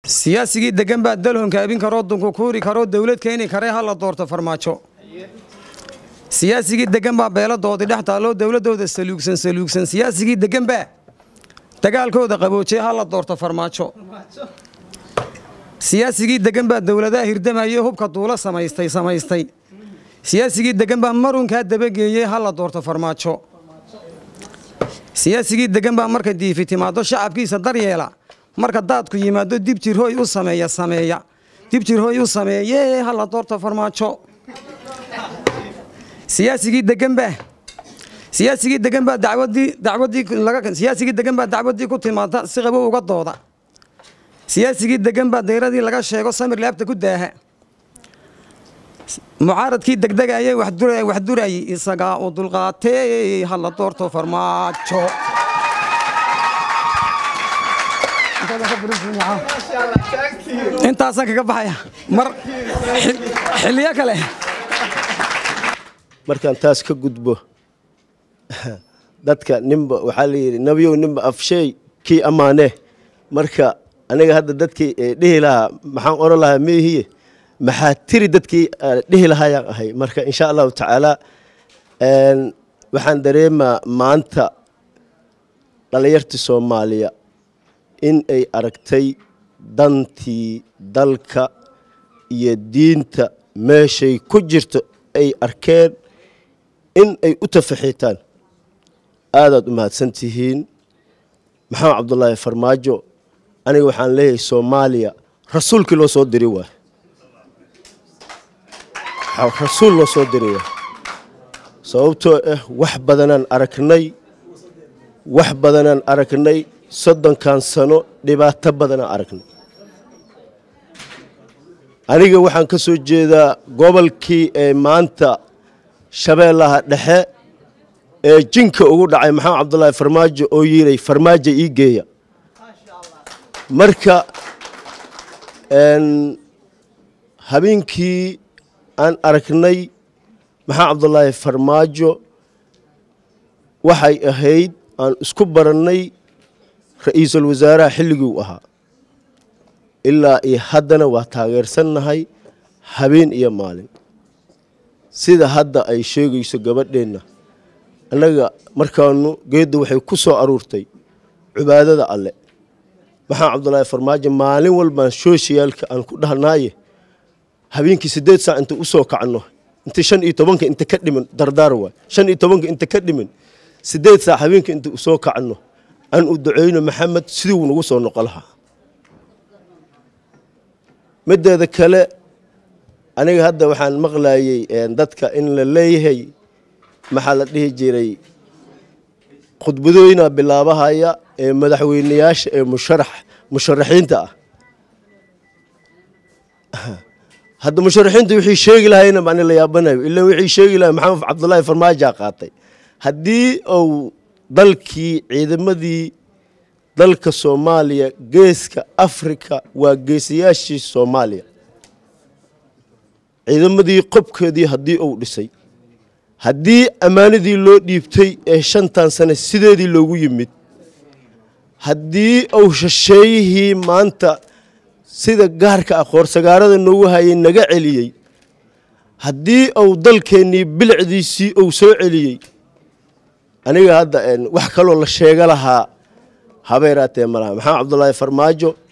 siyaasigii degan baa dalhonka abin karoo dunku kuuri karoo dawlad keeni karee ha la doorto farmaajo siyaasigii degan baa beeladoodii dhex taalloo dowladooda saluugsan saluugsan siyaasigii degan baa dagaalkooda qaboojee ha la doorto farmaajo siyaasigii degan baa dowladaha hirdamaye hubka duulo samaystay samaystay siyaasigii degan baa marunkaa dabageeyey ha la doorto farmaajo siyaasigii degan baa marka diifi timaado shacabkiisa daryeela marka daadku yimaado dib jirhooy u sameeya sameeya dib jirhooy u sameeyee ha la doorto farmaajo siyaasigii degan baa siyaasigii degan baa dacwadii dacwadii laga siyaasigii degan baa dacwadii ku timaada si qabo uga dooda siyaasigii degan baa dayradii laga sheego samir laabta ku daaha mucaaradkii degdegayay wax durayay isagaa u dulqaatee ha la doorto farmaajo intaasaan kaga baxaya mar xiliyo kale markaan taas ka gudbo dadka ninba waxaa la yidhi nabiyow ninba afsheey kii ammaanee marka aniga hadda dadkii dhihi lahaa maxaan oran lahaa meehiye maxaa tiri dadkii dhihi lahaayaan ahay marka insha allahu tacaala waxaan dareemaa maanta dhalinyartii soomaaliya in ay aragtay dantii dalka iyo diinta meeshay ku jirto ay arkeen in ay u tafaxiitaan aadaad u mahadsan tihiin maxamed cabdulaahi farmaajo aniga waxaan leeyahay soomaaliya rasuulkii loo soo diri waay rasuul loo soo diri waay sababtoo ah wax badanaan aragnay wax badanaan aragnay soddonkan sano dhibaato badanaan aragnay aniga waxaan ka soo jeedaa gobolkii ee maanta shabeellaha dhexe ee jinka ugu dhacay maxamed cabdulaahi farmaajo oo yiray farmaajo ii geeya marka habeenkii aan aragnay maxamed cabdulaahi farmaajo waxay ahayd aan isku barannay ra'iisul wasaaraha xilligii u ahaa ilaa iyo haddana waa taageersannahay habeen iyo maalin sida hadda ay sheegayso gabadheenna annaga markaanu geedda waxay ku soo aruurtay cibaadada alle maxamed cabdulaahi farmaajo maalin walbaan shooshiyaalka aan ku dhahnaaye habeenkii siddeed saac inta u soo kacno inta shan iyo tobanka inta ka dhiman dardaar waay shan iyo tobanka inta ka dhiman siddeed saac habeenka inta u soo kacno aan u duceyno maxamed siduu nagu soo noqo lahaa mideeda kale aniga hadda waxaan maqlayey dadka in la leeyahay maxaa la dhihi jiray khudbadooyina bilaabahaya ee madaxweyneyaasha ee musharax musharaxiinta ah hadda musharaxiinta wixii sheegi lahayna baan la yaabanayo ilaa wixii sheegi lahay maxamed cabdulaahi farmaajoa qaatay haddii uu dalkii ciidamadii dalka soomaaliya geeska afrika waa geesayaashii soomaaliya ciidamadii qobkeedii haddii uu dhisay haddii ammaanadii loo dhiibtay ee shantan sane sideedii loogu yimid haddii uu shisheeyihii maanta sida gaarka ah qoorsagaarada noogu hayay naga celiyey haddii uu dalkeennii bilicdiisii uu soo celiyey aniga hadda wax kaloo la sheega lahaa habeeraatee malaha maxamed cabdulaahi farmaajo